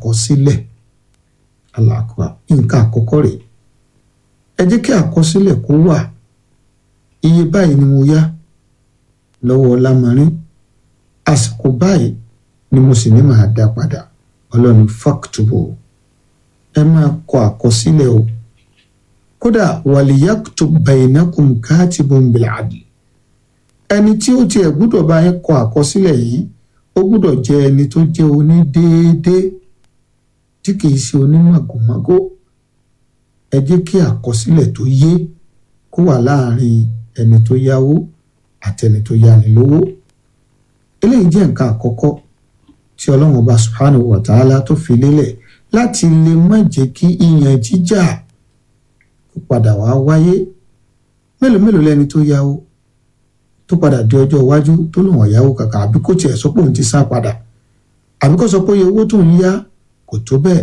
àkọsílẹ̀ aláàkúrà nǹkan àkọ́kọ́ rèé ẹ jẹ́ kí àkọsílẹ̀ kó wà iye báyìí ni mo yá lọ́wọ́ lámarín àsìkò báyìí ni mo sì ní màá dá padà ọlọ́run fàkítùbù ẹ máa kọ àkọsílẹ̀ o kódà wàlíyàkùtù bainakum katibun bil adl ẹni tí ó tiẹ̀ gbúdọ̀ bá yín kọ àkọsílẹ̀ yìí ó gbúdọ̀ jẹ́ ẹni tó jẹ́ onídéédéé tí kìí ṣe onímàgòmágó ẹ jẹ́ kí àkọsílẹ̀ tó yé kó wà láàrin ẹni tó yáwó àti ẹni tó yáni lówó eléyìí jẹ́ nǹkan àkọ́kọ́ tí ọlọ́run ọba subhanahu wa ta'ala tó fi lélẹ̀ láti lè má jẹ́ kí ìyàn jíjà kó padà wá wáyé mélòó mélòó lẹni tó yáwó tó padà di ọjọ́ iwájú tó lòun ọ̀yáwó kàkà àbí kó tiẹ̀ sọ pé òun ti sá padà àbí kó sọ pé iye owó tó ń yá kò tó bẹ́ẹ̀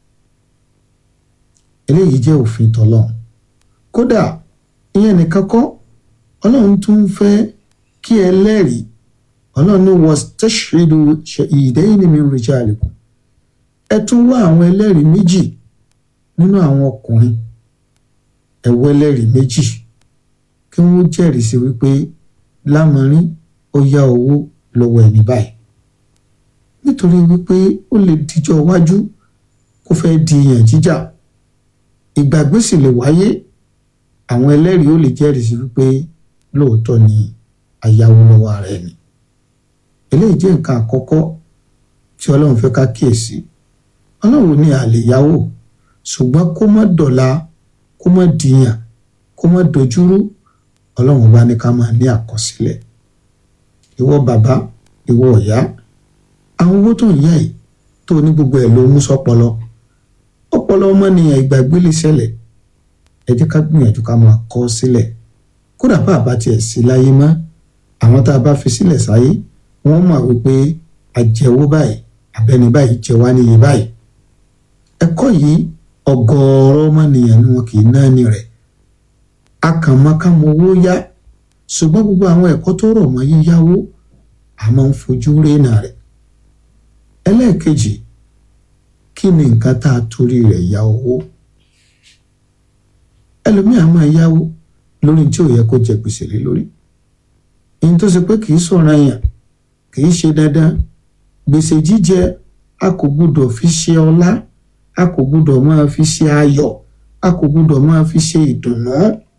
eléyìí jẹ́ òfin tọ́lọ́run kódà ìyẹn nìkan kọ́ ọlọ́run tún ń fẹ́ kí ẹlẹ́rìí ọlọ́run ní wastashhidu shahidayni min rijalikum ẹ tún wá àwọn ẹlẹ́rìí méjì nínú àwọn ọkùnrin ẹ wá ẹlẹ́rìí méjì kí wọ́n jẹ́rìí sí wípé lámọrin ó yá owó lọ́wọ́ ẹni báyìí nítorí wípé ó lè dijọ́ iwájú kó fẹ́ di ìyàn jíjà ìgbàgbé sì lè wáyé àwọn ẹlẹ́rìí ó lè jẹ́rìí sí wípé lóòótọ́ ni ayáwó lọ́wọ́ ara ẹni eléyìí jẹ́ nǹkan àkọ́kọ́ tí ọlọ́run fẹ́ ká kíyèsí ọlọ́run ní a lè yáwó ṣùgbọ́n kó má dọ̀la kó má dìyàn kó má dojúrú ọlọ́run bá ní ká máa ní àkọsílẹ̀ ìwọ bàbá ìwọ ọ̀yá àwọn owó tó ń yá yìí tó ní gbogbo ẹ̀ ló mú sọ́pọlọ ọpọlọ ọmọnìyàn ìgbàgbé lè ṣẹlẹ̀ ẹ jẹ́ ká gbìyànjú ká máa kọ sílẹ̀ kódà bá a bá tiẹ̀ sí láyé mọ́ àwọn tá a bá fi sílẹ̀ sáyé wọ́n mọ̀ wípé àjẹwó báyìí abẹ́ni báyìí jẹ wá níye báyìí ẹ̀kọ́ yìí ọ̀gọ̀ọ̀rọ̀ ọmọnìyàn ni wọn kì í náà ní rẹ̀ akànmọ́kànmọ́ owó yá ṣùgbọ́n gbogbo àwọn ẹ̀kọ́ tó rọ̀ mọ́ yíyáwó a máa ń fojú rénà rẹ̀ ẹlẹ́ẹ̀kejì kí ni nǹkan tá a torí rẹ̀ yá owó ẹlòmíà máa yáwó lórí tí ò yẹ kó jẹ gbèsè lé lórí ìyẹn tó ṣe pé kì í sọ̀rọ̀ yàn kì í ṣe dandan gbèsè jíjẹ a kò gbúdọ̀ fi ṣe ọlá a kò gbúdọ̀ máa fi ṣe ayọ̀ a kò gbúdọ̀ máa fi ṣe ìdùnnú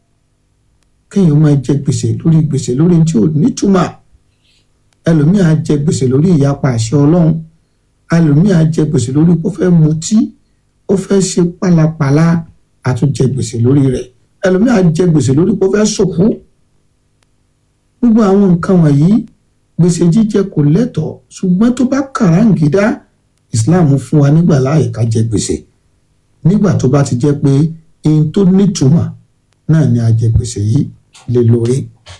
kéèyàn máa jẹ gbèsè lórí gbèsè lórí tí ò nítumọ̀ ẹlòmíà jẹ gbèsè lórí ìyapa àṣẹ ọlọ́run ẹlòmíà jẹ gbèsè lórí kó fẹ́ mutí ó fẹ́ ṣe pálapàla àtúnjẹ gbèsè lórí rẹ̀ ẹlòmíà jẹ gbèsè lórí kó fẹ́ sòkú gbogbo àwọn nǹkan wọ̀nyí gbèsè jíjẹ kò lẹ́tọ̀ọ́ ṣùgbọ́n tó bá kàráǹgídá Islam fún wa nígbà láàyè ká jẹ gbèsè nígbà tó bá ti jẹ́ pé ohun tó nítumọ̀ náà ni a jẹ gbèsè yìí lé lórí.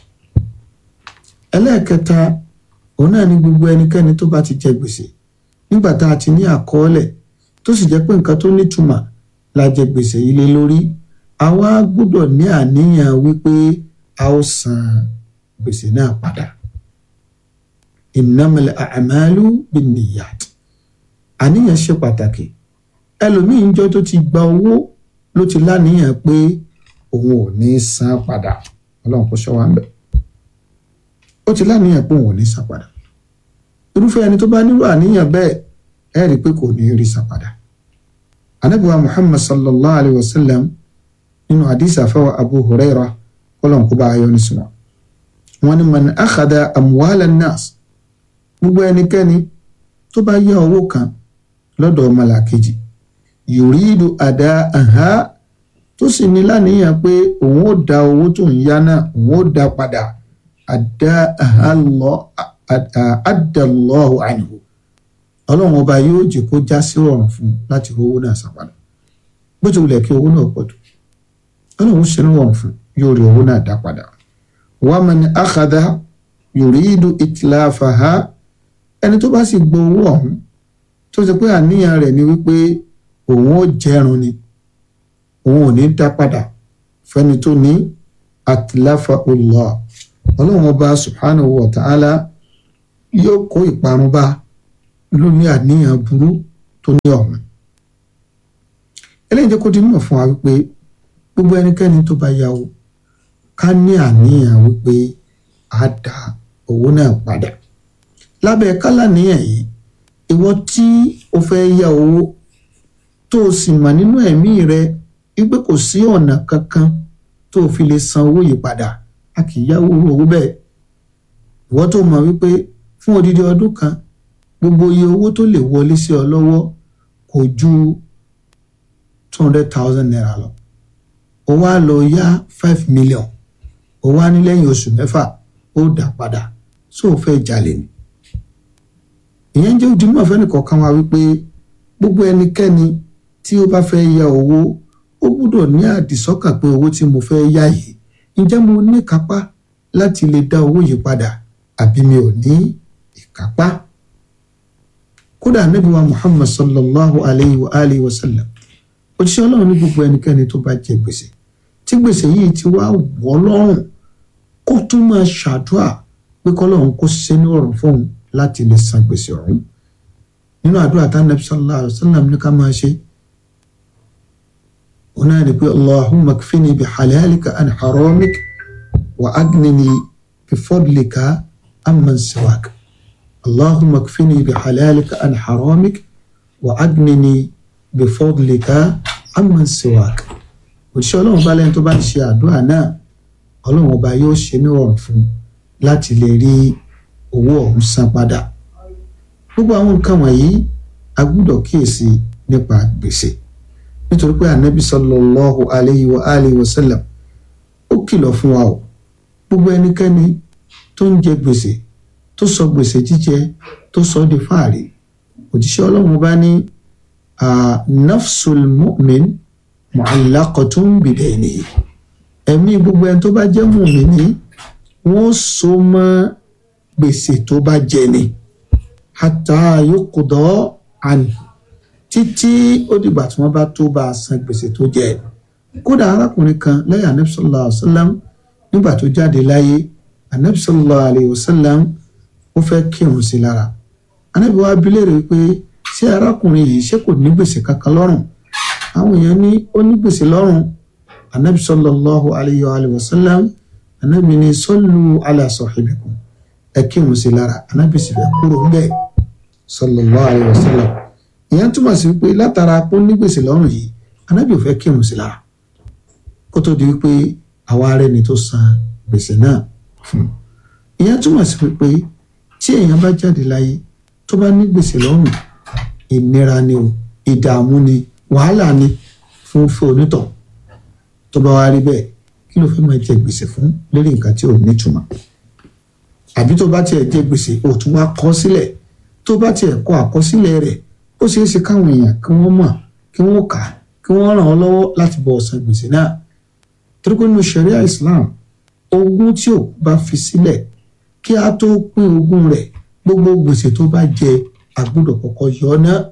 ẹlẹ́ẹ̀kẹta òun náà ni gbogbo ẹnikẹ́ni tó bá ti jẹ gbèsè nígbà tá a ti ní àkọọ́lẹ̀ tó sì jẹ́ pé nǹkan tó nítumọ̀ la jẹ gbèsè yìí lé lórí àwa gbọ́dọ̀ ní àníyàn wípé a ó san gbèsè náà padà innamal a'malu binniyat àníyàn ṣe pàtàkì ẹlòmíín jọ tó ti gba owó ló ti láníyàn pé òun ò ní san padà ọlọ́run kò ṣọ́ wa ń bẹ̀ ó ti láníyàn pé òun ò ní san padà irúfẹ́ ẹni tó bá nílò àníyàn bẹ́ẹ̀ ẹ rí i pé kò ní rí san padà anabiwa muhammad sallallahu alayhi wa sallam nínú hadith àfẹwà abu huraira kọlọ́n kó bá a yọ ní sinmi wọn ni man akhada amwala nas gbogbo ẹnikẹ́ni tó bá yá owó kan lọ́dọ̀ ọmọlàkejì yòrídù àdá àhá tó sì ní láníyàn pé òun ó da owó tó ń yá náà òun ó da padà àdá àhá lọ àdàlọ́hù ànìhù ọlọ́run ọba yóò jẹ́ kó já sí rọrùn fún un láti owó náà san padà bó ti wulẹ̀ kí owó náà pọ̀ tó ọlọ́run ṣe ní rọrùn fún yóò rí owó náà dá padà wàá ní àkàdá yòrídù ìtìláfàá ẹni tó bá sì gbọ́ owó ọ̀hún tó ṣe pé àníyàn rẹ̀ ni wípé òun ó jẹrun ni òun ò ní dá padà fẹ́ni tó ní àtìláfà Allah ọlọ́run ọba subhanahu wa ta'ala yóò kó ìparun bá lóní àníyàn burú tó ní ọ̀hún eléyìí jẹ́ kó di mímọ̀ fún wa wípé gbogbo ẹnikẹ́ni tó bá yáwó ká ní àníyàn wípé a dá owó náà padà lábẹ́ kálá níyàn yìí ìwọ tí o fẹ́ yá owó tó o sì mọ̀ nínú ẹ̀mí rẹ wípé kò sí ọ̀nà kankan tó o fi lè san owó yìí padà a kì í yáwó owó bẹ́ẹ̀ ìwọ tó mọ̀ wípé fún odidi ọdún kan gbogbo iye owó tó lè wọlé sí ọ lọ́wọ́ kò ju two hundred thousand naira lọ o wá lọ yá five million o wá ní lẹ́yìn oṣù mẹ́fà ó dà padà só o fẹ́ jalè ni ìyẹn jẹ́ ojúmọ́ fẹ́nìkọ̀ọ̀kan wa wípé gbogbo ẹnikẹ́ni tí ó bá fẹ́ yá owó ó gbúdọ̀ ní àdìsọ́kàn pé owó tí mo fẹ́ yá yìí ǹjẹ́ mo ní kápá láti lè dá owó yìí padà àbí mi ò ní ìkápá kódà Ànábì wa Muhammad sallallahu alayhi wa alihi wa sallam òjíṣẹ́ ọlọ́run ní gbogbo ẹnikẹ́ni tó bá jẹ gbèsè tí gbèsè yìí ti wá wọ́ lọ́rùn kó tún máa ṣàdúrà pé kọ́lọ́run kó ṣe ní ọ̀rùn fóun láti lè san gbèsè ọ̀hún nínú àdúrà tá Ànábì sallallahu alayhi wa sallam ní ká máa ṣe òun náà ni pé allahumma kfini bi halalika an haramik wa agnini bi fadlika amman siwak allahumma kfini bi halalika an haramik wa agnini bi fadlika amman siwak òṣìṣẹ́ ọlọ́run bá lẹ́ni tó bá ń ṣe àdúrà náà ọlọ́run ọba yóò ṣe ní ọ̀rùn fún láti lè rí owó ọ̀hún san padà gbogbo àwọn nǹkan wọ̀nyí a gbúdọ̀ kíyèsí nípa gbèsè nítorí pé ànábì sallallahu alayhi wa alihi wa sallam ó kìlọ̀ fún wa o gbogbo ẹnikẹ́ni tó ń jẹ gbèsè tó sọ gbèsè jíjẹ tó sọ di fáàrí òjíṣẹ́ ọlọ́run bá ní nafsul mu'min mu'allaqatun bidaynihi ẹ̀mí gbogbo ẹni tó bá jẹ́ mùmíní wọ́n so mọ́ gbèsè tó bá jẹ ni hatta yuqda anhu títí ó dìgbà tí wọ́n bá tó bá a san gbèsè tó jẹ kódà arákùnrin kan lẹ́yìn anabi sallallahu alayhi wa sallam nígbà tó jáde láyé anabi sallallahu alayhi wa sallam ó fẹ́ kírun sí lára anabi wa bi léèrè pé ṣé arákùnrin yìí ṣé kò ní gbèsè kankan lọ́rùn àwọn èèyàn ní ó ní gbèsè lọ́rùn anabi sallallahu alayhi wa sallam anabi ní sallu ala sahibikum ẹ kírun sí lára anabi sì fẹ́ kúrò ń bẹ̀ sallallahu alayhi wa sallam ìyẹn túmọ̀ sí pé látara pé ó ní gbèsè lọ́rùn yìí anábì ò fẹ́ kírun sí lára kó tó di wípé àwa arẹ ni tó san gbèsè náà fún ìyẹn túmọ̀ sí pé tí èèyàn bá jáde láyé tó bá ní gbèsè lọ́rùn ìnira ni o ìdààmú ni wàhálà ni fún fún onítọ̀ tó bá wá rí bẹ́ẹ̀ kí ló fẹ́ máa jẹ gbèsè fún lórí nǹkan tí ò nítumọ̀ àbí tó bá tiẹ̀ jẹ gbèsè ò tún wá kọ sílẹ̀ tó bá tiẹ̀ kọ àkọsílẹ̀ rẹ̀ ó ṣeé ṣe káwọn èèyàn kí wọ́n mọ̀ kí wọ́n kà á kí wọ́n ràn ọ́ lọ́wọ́ láti bọ́ ọ̀sán gbèsè náà torí pé nínú sharia islam ogún tí ò bá fi sílẹ̀ kí a tó pín ogún rẹ̀ gbogbo gbèsè tó bá jẹ àgbọ́dọ̀ kọ́kọ́ yọ ọ́ náà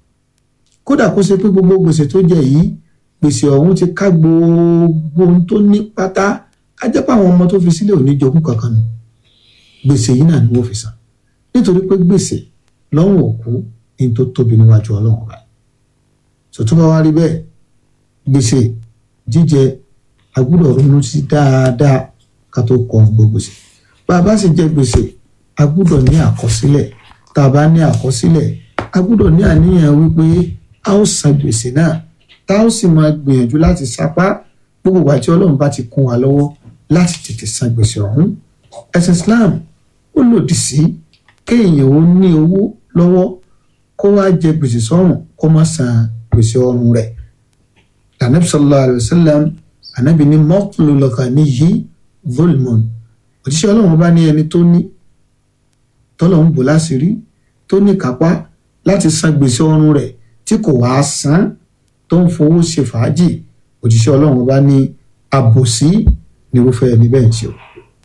kódà kó ṣe pé gbogbo gbèsè tó jẹ yìí gbèsè ọ̀hún ti ká gbogbo ohun tó ní pátá á jẹ́ pé àwọn ọmọ tó fi sílẹ̀ ò ní jogún kankan nù gbèsè yìí náà ni wọ́n fi san nítorí pé gbèsè lọ́rùn òkú ní tó tóbi níwájú ọlọ́run ọba sọtún bá wá rí bẹ́ẹ̀ gbèsè jíjẹ agbọ́dọ̀ ronú sí dáadáa ká tó kọ gbogbo gbèsè bá a bá sì jẹ gbèsè agbọ́dọ̀ ní àkọsílẹ̀ tá a bá ní àkọsílẹ̀ agbọ́dọ̀ ní àníyàn wípé a ó san gbèsè náà tá a ó sì máa gbìyànjú láti sapá gbogbo ìgbà tí ọlọ́run bá ti kún wa lọ́wọ́ láti tètè san gbèsè ọ̀hún ẹ̀sìn Islam ó lòdì sí kéèyàn ó ní owó lọ́wọ́ kó wá jẹ gbèsè sọ́rùn kó má san gbèsè ọrùn rẹ̀ anabi sallallahu alayhi wa sallam anabi ní mọ́kùlù lọ́kàn ní yìí volmon òjíṣẹ́ ọlọ́run bá ní ẹni tó ní tọ́lọ̀ ń bò láṣìírí tó ní kápá láti san gbèsè ọrùn rẹ̀ tí kò wá san tó ń fowó ṣe fàájì òjíṣẹ́ ọlọ́run bá ní àbòsí nírúfẹ́ ẹni bẹ́ẹ̀ ń ṣe o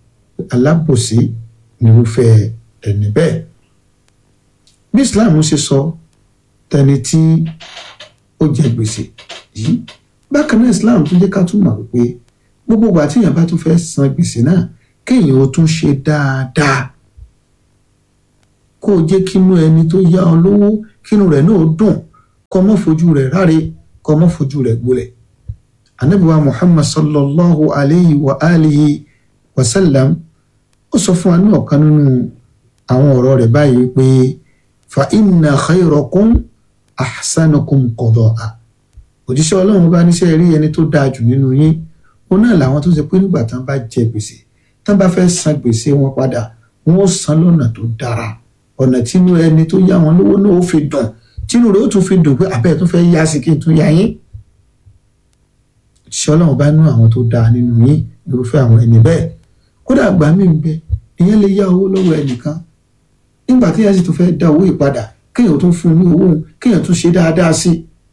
alábòsí nírúfẹ́ ẹni bẹ́ẹ̀ bí islam ṣe sọ tẹni tí ó jẹ gbèsè yìí bákan náà islam tún jẹ́ ká tún mọ̀ wípé gbogbo ìgbà tí èèyàn bá tún fẹ́ san gbèsè náà kéèyàn ó tún ṣe dáadáa kó o jẹ́ kínú ẹni tó yá ọ lówó kínú rẹ̀ náà dùn kọ́ mọ́ fojú rẹ̀ ráre kọ́ mọ́ fojú rẹ̀ gbolẹ̀ anabiwa muhammad sallallahu alayhi wa alihi wa sallam ó sọ fún wa ní ọ̀kan nínú àwọn ọ̀rọ̀ rẹ̀ báyìí wípé fa inna khayrakum ahsanukum qada'a òjíṣẹ́ ọlọ́run bá níṣẹ́ rí ẹni tó dáa jù nínú yín òun náà làwọn tó ṣe pé nígbà tán bá jẹ gbèsè tán bá fẹ́ san gbèsè wọn padà wọn ó san lọ́nà tó dára ọ̀nà tínú ẹni tó yá wọn lówó náà ó fi dùn tínú rẹ̀ ó tún fi dùn pé àbẹ́ẹ̀ tún fẹ́ yá sí kí n tún yá yín òjíṣẹ́ ọlọ́run bá nú àwọn tó dáa nínú yín irúfẹ́ àwọn ẹni bẹ́ẹ̀ kódà àgbà mi ń bẹ ìyẹn lè yá owó lọ́wọ́ ẹnìkan nígbà tí yẹn sì tún fẹ́ dá owó ìpadà kéèyàn tún fún un ní owó kéèyàn tún ṣe dáadáa sí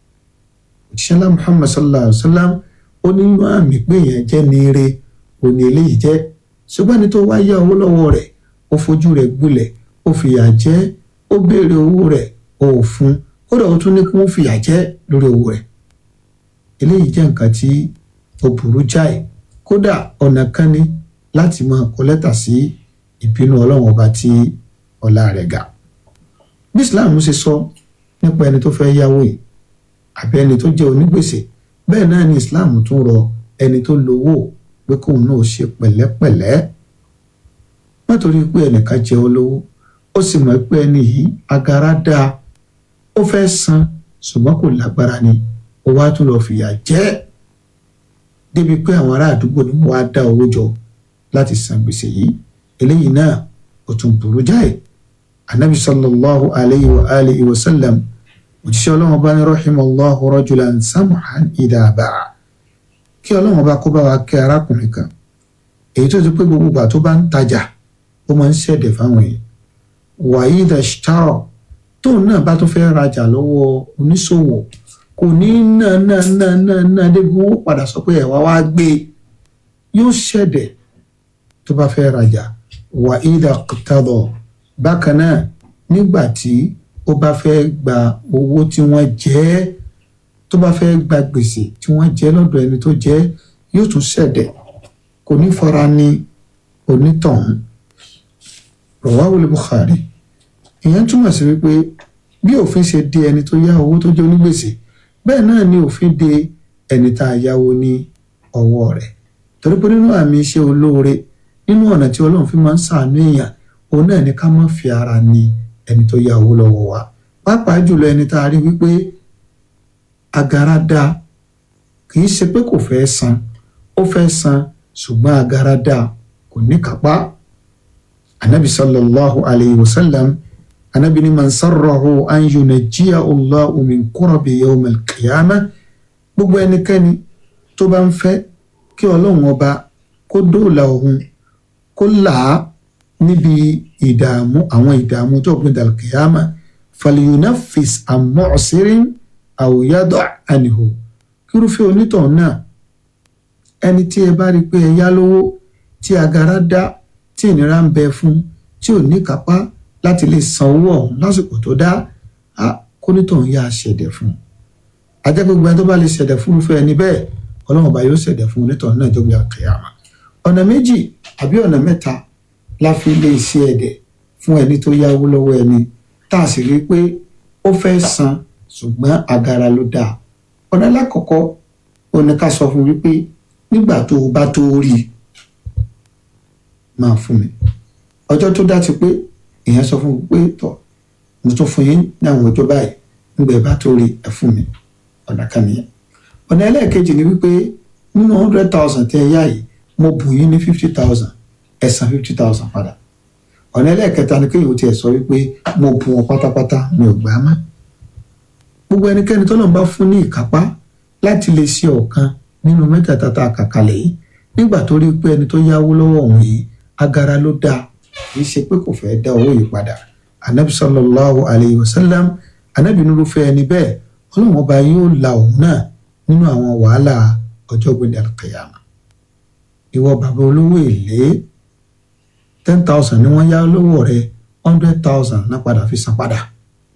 i òjíṣẹ́ ńlá muhammad sallallahu alayhi wa sallam ó ní inú àmì pé èèyàn jẹ́ ní ire òní eléyìí jẹ́ ṣùgbọ́n ní tó wá yá owó lọ́wọ́ rẹ̀ ó fojú rẹ̀ gbolẹ̀ ó fìyà jẹ ó béèrè owó rẹ̀ ó ò fún kódà ó tún ní kí wọ́n fìyà jẹ lórí owó rẹ̀ eléyìí jẹ́ nǹkan tí ó burú jáì kódà ọ̀nà kan ní láti máa kọ lẹ́tà sí ìbínú ọlọ́run ọba tí ọlá rẹ̀ ga bí islam ṣe sọ nípa ẹni tó fẹ́ yáwó yìí àbí ẹni tó jẹ́ onígbèsè bẹ́ẹ̀ náà ni islam tún rọ ẹni tó lówó pé kóun náà ṣe pẹ̀lẹ́pẹ̀lẹ́ nítorí pé ẹnìkan jẹ́ olówó ó sì mọ̀ pé ẹni yìí agara dáa ó fẹ́ san ṣùgbọ́n kò lágbára ni ó wá tún lọ fìyà jẹ débi pé àwọn ará àdúgbò ni wọ́n á dá owó jọ láti san gbèsè yìí eléyìí náà ó tún burú jáì anabi sallallahu alayhi wa alihi wa sallam òjíṣẹ́ ọlọ́run bá ní rahimallahu rajulan samhan idha ba'a kí ọlọ́run bá kó bá wa kẹ́ arákùnrin kan èyí tó ti pé gbogbo ìgbà tó bá ń tajà ó máa ń ṣẹ̀dẹ̀ fáwọn èèyàn wa idha ishtara tóun náà bá tó fẹ́ rajà lọ́wọ́ oníṣòwò kò ní náà náà náà náà náà débi wọn padà sọ pé ẹ̀wá wá gbé yóò ṣẹ̀dẹ̀ tó bá fẹ́ rajà wa idha iqtada bákan náà nígbà tí ó bá fẹ́ gba owó tí wọ́n jẹ́ tó bá fẹ́ gba gbèsè tí wọ́n jẹ́ lọ́dọ̀ ẹni tó jẹ́ yóò tún ṣẹ̀dẹ̀ kò ní fara ní onítọ̀hún rọ̀wáwùlì Bukhari ìyẹn túmọ̀ sí wípé bí òfin ṣe de ẹni tó yá owó tó jẹ́ onígbèsè bẹ́ẹ̀ náà ni òfin de ẹni tá a yáwó ní ọwọ́ rẹ̀ torí pé nínú àmì iṣẹ́ olóore nínú ọ̀nà tí Ọlọ́run fi máa ń ṣàánú èèyàn òun náà ni ká má fi ara ní ẹni tó yá owó lọ́wọ́ wa pàápàá jùlọ ẹni tá a rí wípé agara dá kì í ṣe pé kò fẹ́ san ó fẹ́ san ṣùgbọ́n agara dá kò ní kápá anabi sallallahu alayhi wa sallam anabi ni man sarrahu an yunajjiya allahu min kurabi yawm al-qiyamah gbogbo ẹnikẹ́ni tó bá ń fẹ́ kí ọlọ́run ọba kó dóòlà òun kó là á níbi ìdààmú àwọn ìdààmú tó gbé dàlùkìyàmà falyunafis àmọ́ọ̀sírín àwòyádọ́ ànihò kírúfẹ́ onítọ̀hún náà ẹni tí ẹ bá rí i pé ẹ yá lówó tí agara dá tí ìnira ń bẹ fún tí ò ní kápá láti lè san owó ọ̀hún lásìkò tó dá a kónítọ̀hún yá ṣẹ̀dẹ̀ fún un ajẹ́ gbogbo ẹni tó bá lè ṣẹ̀dẹ̀ fún irúfẹ́ ẹni bẹ́ẹ̀ ọlọ́run ọba yóò ṣẹ̀dẹ̀ fún onítọ̀hún náà jọ́gbé àkẹyàmà ọ̀nà méjì àbí ọ̀nà mẹ́ta la fi lè ṣe ẹ̀dẹ̀ fún ẹni tó yáwó lọ́wọ́ ẹni tá a sì rí i pé ó fẹ́ san ṣùgbọ́n agara ló dáa ọ̀nà alákọ̀ọ́kọ́ ó ní ká sọ fún wípé nígbà tó o bá tó rí i máa fún mi ọjọ́ tó dá ti pé èèyàn sọ fún mi pé tọ̀ mo tún fún yín ní àwọn ọjọ́ báyìí nígbà ẹ bá tó rí ẹ fún mi ọ̀nà kan nìyẹn ọ̀nà ẹlẹ́ẹ̀kejì ni wípé nínú hundred thousand tẹ́ ẹ yá yìí mo bù yín ní fifty thousand ẹ san fifty thousand padà ọ̀nà ẹlẹ́ẹ̀kẹta ni kéèyàn tiẹ̀ sọ wípé mo bù wọn pátápátá mi ò gbà á mọ́ gbogbo ẹnikẹ́ni tó náà bá fún ní ìkápá láti lè ṣe ọ̀kan nínú mẹ́tẹ̀ẹ̀ta tá a kà kalẹ̀ yìí nígbà tó rí pé ẹni tó yáwó lọ́wọ́ òun yìí agara ló dáa kì í ṣe pé kò fẹ́ dá owó yìí padà anabi sallallahu alayhi wa sallam anabi nírúfẹ́ ẹni bẹ́ẹ̀ ọlọ́run ọba yóò la òun náà nínú àwọn wàhálà ọjọ́ gbẹ̀dẹ̀ alqiyama ìwọ bàbá olówó èlé ten thousand ni wọ́n yá lọ́wọ́ rẹ hundred thousand náà padà fi san padà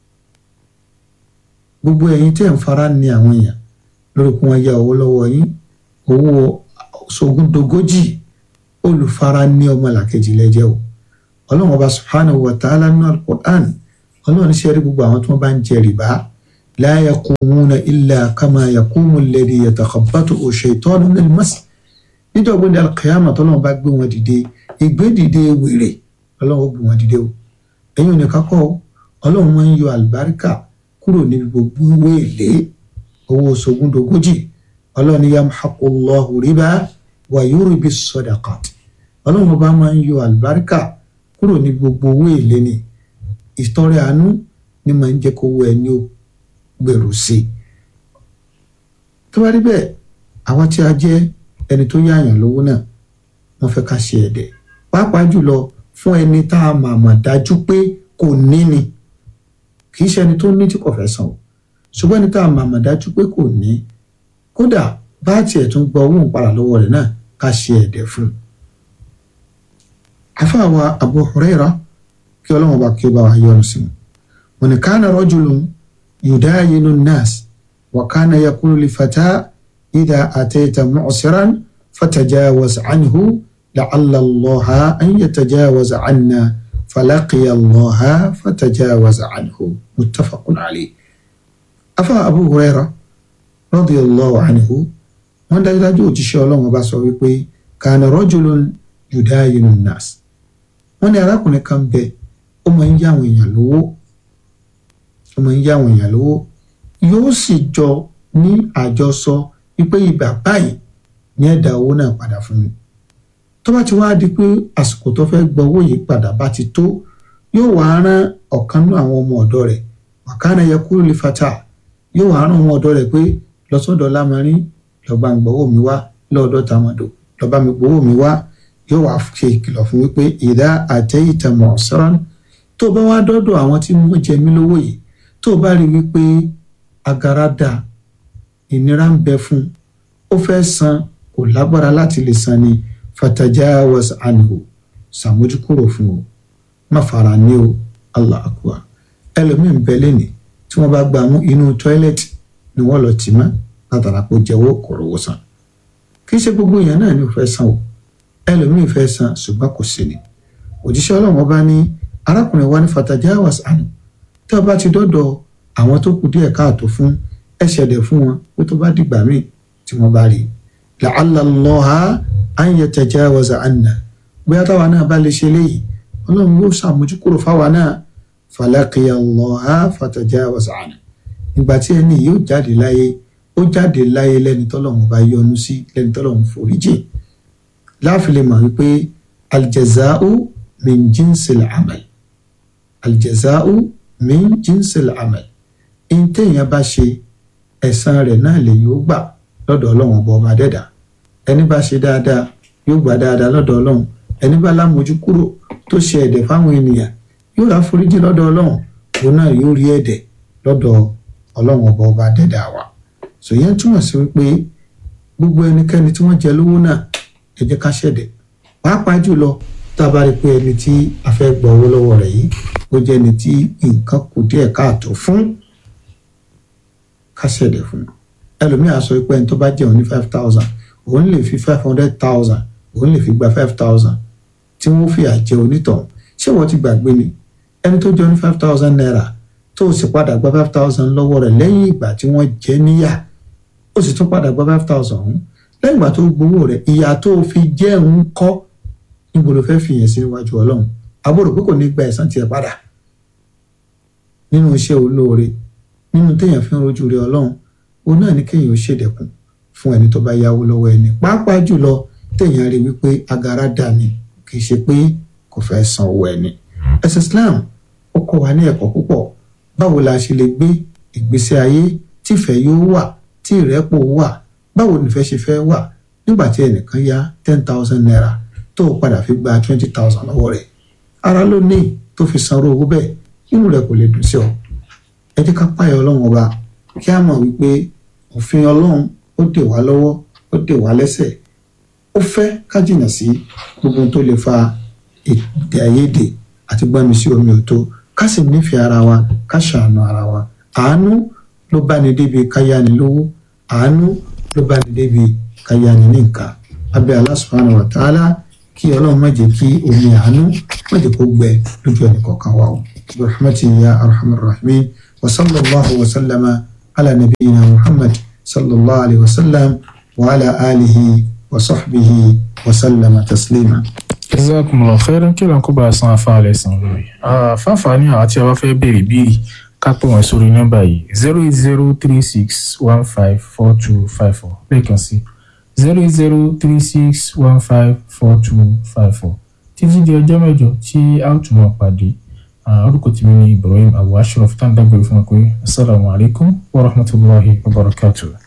gbogbo ẹ̀yin tí ẹ̀ ń fara ní àwọn èèyàn lórí pé wọ́n yá owó lọ́wọ́ yín owó sogúndogójì olùfara ní ọmọlàkejì lẹ́jẹ́ o ọlọ́run ọba subhanahu wa ta'ala nínú al-Qur'an ọlọ́run ṣe rí gbogbo àwọn tí wọ́n bá ń jẹ rìbá la yaqumuna illa kama yaqumu alladhi yatakhabbathu shaytanu minal mas níjọ́ gbọ́dọ̀ alqiyama tọ́lọ́run bá gbé wọn dìde ìgbé dìde wèrè ọlọ́run ó gbé wọn dìde o ẹ̀yin ò ní kakọ́ ọlọ́run máa ń yọ àlùbáríkà kúrò níbi gbogbo owó èlé owó sogúndogójì ọlọ́run ní yamhaqullahu riba wa yurbi sadaqat ọlọ́run ọba máa ń yọ àlùbáríkà kúrò ní gbogbo owó èlé ni ìtọrẹ àánú ni máa ń jẹ́ kó owó ẹni ó gbèrú sí i tó bá rí bẹ́ẹ̀ àwa tí a jẹ́ ẹni tó yáàyàn lówó náà wọ́n fẹ́ ká ṣe ẹ̀dẹ̀ pàápàá jùlọ fún ẹni tá a mà mà dájú pé kò ní ni kì í ṣe ẹni tó ní tí kò fẹ́ san o ṣùgbọ́n ẹni tá a mà mà dájú pé kò ní kódà bá tiẹ̀ tún gba owó ìpara lọ́wọ́ rẹ̀ náà ká ṣe ẹ̀dẹ̀ fún un. àfàwà Abu Hurairah kí ọlọ́run bá kí ó bá wa yọ́nú sí i wọn ni kana rajulun yudayinu an-nas wa kana yaqulu li fata idha atayta mu'siran fatajawaz anhu la'alla Allaha an yatajawaza anna falaqiya Allaha fatajawaza anhu muttafaqun alayh afa Abu Hurairah radiyallahu anhu wọ́n dájúdájú òjíṣẹ́ ọlọ́run bá sọ wípé kana rajulun yudayinu an-nas wọ́n ní arákùnrin kan bẹ ó máa ń yá àwọn èèyàn lówó ó máa ń yá àwọn èèyàn lówó yóò sì jọ ní àjọsọ wípé ìgbà báyìí ní ẹ̀dá owó náà padà fún mi tó bá ti wá di pé àsìkò tó fẹ́ gba owó yìí padà bá ti tó yóò wá rán ọ̀kan nínú àwọn ọmọ ọ̀dọ́ rẹ̀ wàkánà yẹ kúrò lè fata yóò wá rán ọmọ ọ̀dọ́ rẹ̀ pé lọ́sọ̀dọ̀ lámarín lọ́ba ń gbowó mi wá lọ́ọ̀dọ̀ tàmọ̀dò lọ́ba mi gbowó mi wá yóò wá ṣe ìkìlọ̀ fún wípé ìdá àtẹ́yìntà mọ̀ọ́sán tó bá wá dọ́dọ̀ àwọn tí wọ́n jẹ mí lówó yìí tó bá rí wípé agara dà ìnira ń bẹ fún ó fẹ́ san kò lágbára láti lè san ni fatajawaz anhu sàmójúkúrò fún o má fara ní o allah akbar ẹlòmíì ń bẹ lẹ́nì tí wọ́n bá gbà mú inú tọ́ílẹ̀tì ni wọ́n lọ tì mọ́ látara pé jẹ́wọ́ kò rówó san kì í ṣe gbogbo èèyàn náà ni ò fẹ́ san o ẹlòmíì fẹ́ san ṣùgbọ́n kò sí ni òjíṣẹ́ ọlọ́run ọba ní arákùnrin wa ní fatajawaz anhu tí wọ́n bá ti dọ́dọ̀ àwọn tó kù díẹ̀ káàtó fún ẹ̀ṣẹ̀dẹ̀ fún wọn pé tó bá dìgbà míì tí wọ́n bá rí la'alla Allaha an yatajawaza anna bóyá táwa náà bá lè ṣe léyìí ọlọ́run yóò ṣàmójúkúrò fáwa náà falaqiya Allaha fatajawaza anhu ìgbà tí ẹni yóò jáde láyé ó jáde láyé lẹ́ni tọ́lọ́run bá yọ́nú sí lẹ́ni tọ́lọ́run foríjì láàfin lè mọ̀ wípé aljaza'u min jinsil amal aljaza'u min jinsil amal in téèyàn bá ṣe ẹ̀san rẹ̀ náà lè yóò gbà lọ́dọ̀ ọlọ́run ọba ọba dẹ́dà ẹni bá ṣe dáadáa yóò gbà dáadáa lọ́dọ̀ ọlọ́run ẹni bá lámojú kúrò tó ṣe ẹ̀dẹ̀ fáwọn ènìyàn yóò rà foríjì lọ́dọ̀ ọlọ́run òun náà yóò rí ẹ̀dẹ̀ lọ́dọ̀ ọlọ́run ọba ọba dẹ́dà wa sòyẹn túmọ̀ sí wípé gbogbo ẹnikẹ́ni tí wọ́n jẹ lówó náà ẹ jẹ́ ká ṣẹ̀dẹ̀ pàápàá jùlọ tá a bá rí pé ẹni tí a fẹ́ gbọ́ owó lọ́wọ́ rẹ̀ yìí ó jẹ́ ẹni tí nǹkan kù díẹ̀ káàtó fún ká ṣẹ̀dẹ̀ fún un ẹlòmíà sọ pé ẹni tó bá jẹun ní five thousand òun lè fi five hundred thousand òun lè fi gba five thousand tí wọ́n fi àjẹ onítọ̀hún ṣé wọ́n ti gbàgbé ni ẹni tó jẹun ní five thousand naira tó o sì padà gba five thousand lọ́wọ́ rẹ̀ lẹ́yìn ìgbà tí wọ́n jẹ níyà ó sì tún padà gba five thousand ọ̀hún lẹ́yìn ìgbà tó gbowó rẹ̀ ìyà tó o fi jẹ́ ń kọ́ níbo ló fẹ́ fi yẹn sí iwájú ọlọ́run àbúrò pé kò ní gba ẹ̀san tiẹ̀ padà nínú iṣẹ́ olóore nínú téèyàn fi ń rojú rẹ̀ ọlọ́run òun náà ní kéèyàn ó ṣèdẹ̀kùn fún ẹni tó bá yáwó lọ́wọ́ ẹni pàápàá jùlọ téèyàn rí wípé agara dà ní kì í ṣe pé kò fẹ́ san owó ẹni. ẹ̀sìn Islam ó kọ́ wa ní ẹ̀kọ́ púpọ̀ báwo la ṣe lè gbé ìgbésí ayé tífẹ̀ yóò wà tí ìrẹ́pọ̀ wà báwo nífẹ̀ ṣe fẹ́ wà nígbà tí ẹnìkan yá ten thousand naira tó o padà fi gba twenty thousand lọ́wọ́ rẹ̀ ara ló ní tó fi sanwó owó bẹ́ẹ̀ inú rẹ̀ kò lè dùn sí ọ ẹ jẹ́ ká páyà ọlọ́run ọba kí a mọ̀ wípé òfin ọlọ́run ó dè wá lọ́wọ́ ó dè wá lẹ́sẹ̀ ó fẹ́ ká jìnnà sí gbogbo tó lè fa èdè àìyedè àti gbọ́nmi sí omi òtó ká sì nífẹ̀ẹ́ ara wa ká ṣàánú ara wa àánú ló bá ní débi ká yáni lówó àánú ló bá ní débi ká yáni ní nǹkan abẹ́ Allah subhanahu wa ta'ala kí ọlọ́run má jẹ́ kí omi àánú má jẹ́ kó gbẹ lójú ẹnì kọ̀ọ̀kan wa o rahmatu ya arhamar rahimin wa sallallahu wa sallama ala nabiyyina muhammad sallallahu alayhi wa sallam wa ala alihi wa sahbihi wa sallama taslima. jazakumullahu khairan kí lóun kó bá a san afárá lẹ́sìn lórí. fáfáà ní àwọn tí a bá fẹ́ béèrè bíi ká pè wọ́n sórí nọ́mbà yìí zero eight zero three six one five four two five four lẹ́ẹ̀kan sí zero eight zero three six one five four two five four títí di ọjọ́ mẹ́jọ tí a ó tún máa pàdé orúkọ tèmi ní Ibrahim Abu Ashraf tá à ń dágbére fún wa pé asalaamualeykum wa rahmatulahi wa barakatuh.